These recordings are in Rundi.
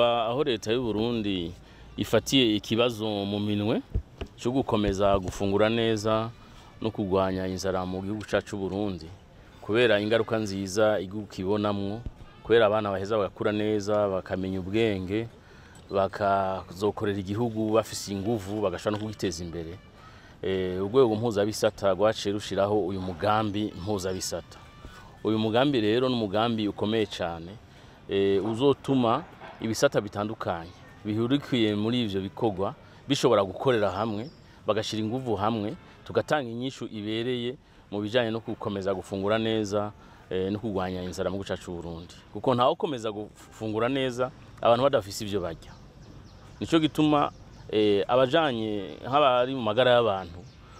kuva aho leta y'u Burundi ifatiye ikibazo mu minwe cyo gukomeza gufungura neza no kurwanya inzara mu gihugu cyacu Burundi kubera ingaruka nziza igihugu kibonamwo kubera abana baheza bagakura neza bakamenya ubwenge bakazokorera igihugu bafise inguvu bagashobora no kugiteza imbere Eh, urwego mpuzabisata rwaciye rushiraho uyu mugambi mpuzabisata uyu mugambi rero ni umugambi ukomeye cyane eh, uzotuma ibisata bitandukanye bihurikiye muri ivyo bikorwa bishobora gukorera hamwe bagashira inguvu hamwe tugatanga inyishu ibereye mu bijanye no gukomeza gufungura neza eh, no kurwanya inzara mu gihugu cacu Burundi kuko ntawe ukomeza gufungura neza abantu badafise ivyo barya nico gituma eh, abajanye nk'abari mu magara y'abantu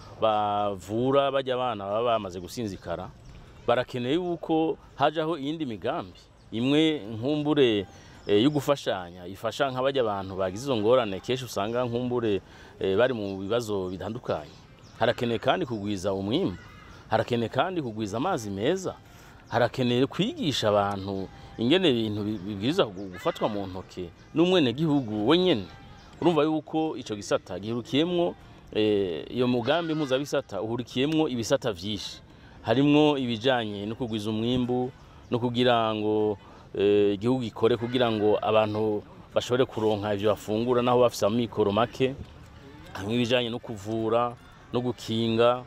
bavura bajya abana baba bamaze gusinzikara barakeneye yuko hajaho iyindi migambi imwe nkumbure eh, yo gufashanya ifasha nk'abajya abantu bagize izo ngorane kenshi usanga nkumbure eh, bari mu bibazo bitandukanye harakeneye kandi kugwiza umwimbu harakeneye kandi kugwiza amazi meza harakeneye kwigisha abantu ingene ibintu bi- bibwiriza gufatwa mu ntoke n'umwenegihugu wenyene urumva yuko ico gisata gihurikiyemwo eh, iyo mugambi mpuzabisata uhurikiyemwo ibisata vyinshi harimwo ibijanye no kugwiza umwimbu no kugira ngo eh, igihugu gikore kugira ngo abantu bashobore kuronka ivyo bafungura naho bafise amikoro make hamwe ibijanye no kuvura no gukinga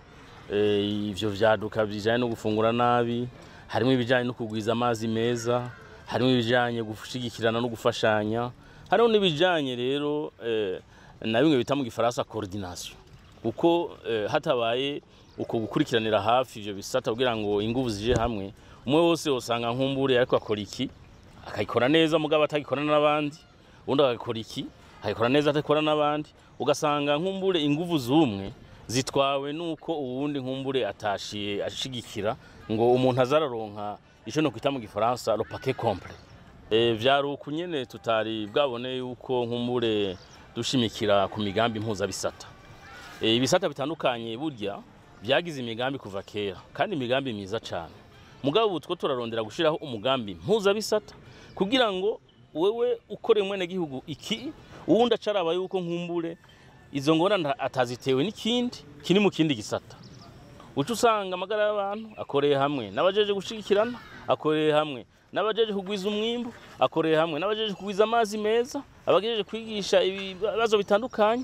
eh, ivyo vyaduka bijanye no gufungura nabi harimo ibijanye no kugwiza amazi meza harimo ibijanye gushigikirana no gufashanya hariho n'ibijanye rero eh, na bimwe bita mu gifaransa coordination kuko eh, hatabaye uko gukurikiranira hafi ivyo bisata kugira ngo inguvu zije hamwe umwe wose usanga nkumbure ariko akora iki akayikora neza mugabo atagikorana n'abandi ubundi agakora iki akayikora neza atakora n'abandi ugasanga nkumbure inguvu z'umwe zitwawe nuko uwundi nkumbure atashiye ashigikira ngo umuntu azararonka ico no kwita mu gifaransa le paquet complet e, vyari uku nyene tutari bwabone yuko nkumbure dushimikira ku migambi mpuzabisata e, ibisata bitandukanye burya vyagize imigambi kuva kera kandi imigambi myiza cane mugabo ubu two turarondera gushiraho umugambi mpuzabisata kugira ngo wewe ukore mwene gihugu iki uwundi acaraba yuko nkumbure izo ngorane atazitewe n'ikindi kiri mu kindi gisata uca usanga amagara y'abantu akoreye hamwe n'abajeje gushigikirana akoreye hamwe n'abajeje kugwiza umwimbu akoreye hamwe n'abajeje kugwiza amazi meza abagejeje kwigisha ibibazo bitandukanye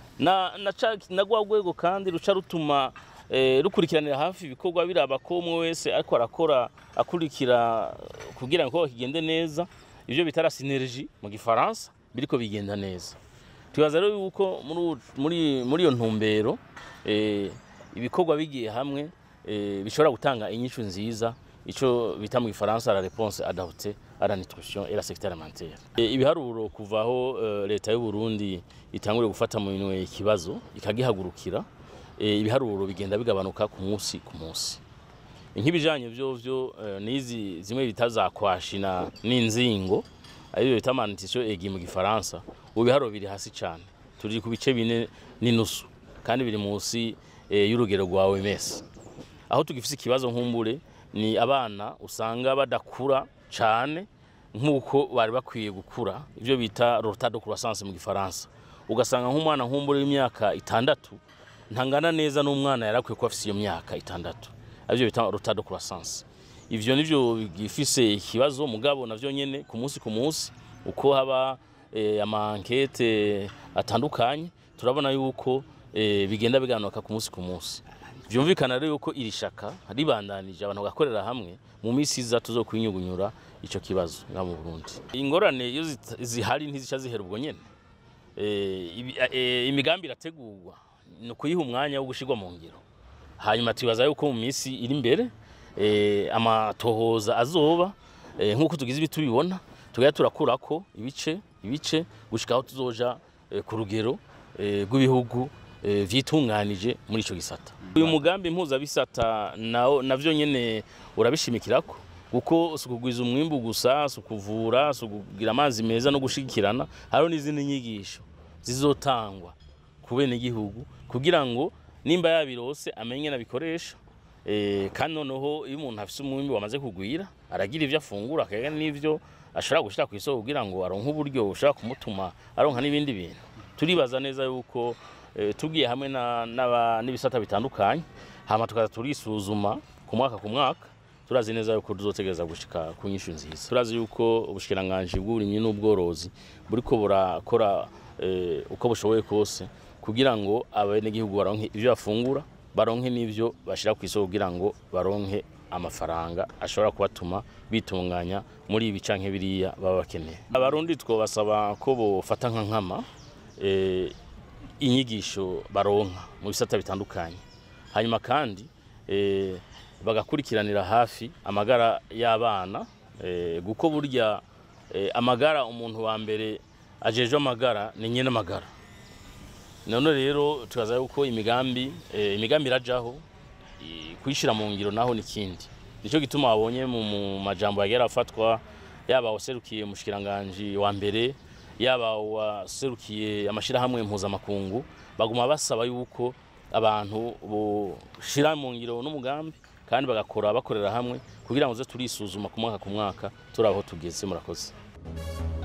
na na ca na rwa rwego kandi ruca rutuma eh, rukurikiranira hafi ibikorwa biraba ko umwe wese ariko arakora akurikira kugira ngo kigende neza ivyo bitara synergie mu gifaransa biriko bigenda neza twibaza rero yuko muri u- muri muri iyo ntumbero eh, ibikorwa bigiye hamwe eh, bishobora gutanga inyishu nziza ico bita mu gifaransa la réponse adaptée à la nutrition et la sécurité alimentaire Eh, ibiharuro kuvaho eh, leta y'u Burundi itangure gufata mu minwe ikibazo ikagihagurukira eh, ibiharuro bigenda bigabanuka ku munsi ku munsi nk'ibijanye vyovyo eh, nizi zimwe bita za kwashina n'inzingo ariyo bita malnutrition egi mu gifaransa ubu biharuro biri hasi cane turi ku bice bine n'inusu kandi biri munsi eh, y'urugero rwa OMS aho tugifise ikibazo nkumbure ni abana usanga badakura cane nk'uko bari bakwiye gukura ivyo bita retard de croissance mu gifaransa ugasanga nk'umwana nkumbure w'imyaka itandatu ntangana neza n'umwana yari akwiye kuba afise iyo myaka itandatu arivyo bita retard de croissance ivyo nivyo bigifise ikibazo mugabo navyo nyene ku munsi ku munsi uko haba eh, amankete atandukanye turabona yuko eh, bigenda bigabanuka ku munsi ku munsi vyumvikana rero yuko iri shaka ribandanije abantu bagakorera hamwe mu minsi iza tuzokwinyugunyura ico kibazo nga mu Burundi ingorane iyo zita- zihari ntizica zihera ubwo nyene eh, ibi- eh, imigambi irategurwa ni ukuyiha umwanya wo gushirwa mu ngiro hanyuma twibaza yuko mu minsi iri imbere eh, amatohoza azoba eh, nk'uko tugize ibi tubibona tugaya turakurako ibice ibice gushika aho tuzoja eh, ku rugero eh, rw'ibihugu eh, vyitunganije muri ico gisata uyu mugambi mpuzabisata nawo navyo nyene urabishimikirako kuko si ukugwiza umwimbu gusa si ukuvura si ukugira amazi meza no gushigikirana hariho n'izindi nyigisho zizotangwa ku benegihugu kugira ngo nimba yabirose amenye nabikoresha eh, kandi noneho iyo umuntu afise umwimbi wamaze kugwira aragira ivyo afungura akagira n'ivyo ashobora gushyira ku isoko kugira ngo aronke uburyo bushobora kumutuma aronka n'ibindi bintu turibaza neza yuko eh, tugiye hamwe na- n'aba- n'ibisata bitandukanye hama tukaza turisuzuma ku mwaka ku mwaka turazi neza yuko tuzotegereza gushika ku nyishu nziza turazi yuko ubushikiranganji bw'uburimyi n'ubworozi buriko burakora eh, uko bushoboye kose kugira ngo abenegihugu baronke ivyo bafungura baronke n'ivyo bashira ku isoko kugira ngo baronke amafaranga ashobora kubatuma bitunganya muri ibi canke biriya baba bakeneye abarundi twobasaba ko bofata nka nkama eh, inyigisho baronka mu bisata bitandukanye hanyuma kandi eh, bagakurikiranira hafi amagara y'abana eh, kuko burya eh, amagara umuntu wa mbere ajejwe amagara ni nyene amagara none rero tukaza yuko imigambi eh, imigambi irajaho i- kuyishira mu ngiro naho nikindi nico gituma wabonye mu mu majambo yagiye arafatwa yaba waserukiye umushikiranganji wa mbere yaba waserukiye amashirahamwe mpuzamakungu baguma basaba yuko abantu boshira mu ngiro n'umugambi kandi bagakora bakorera hamwe kugira ngo tuze turisuzuma ku mwaka ku mwaka turi aho tugeze murakoze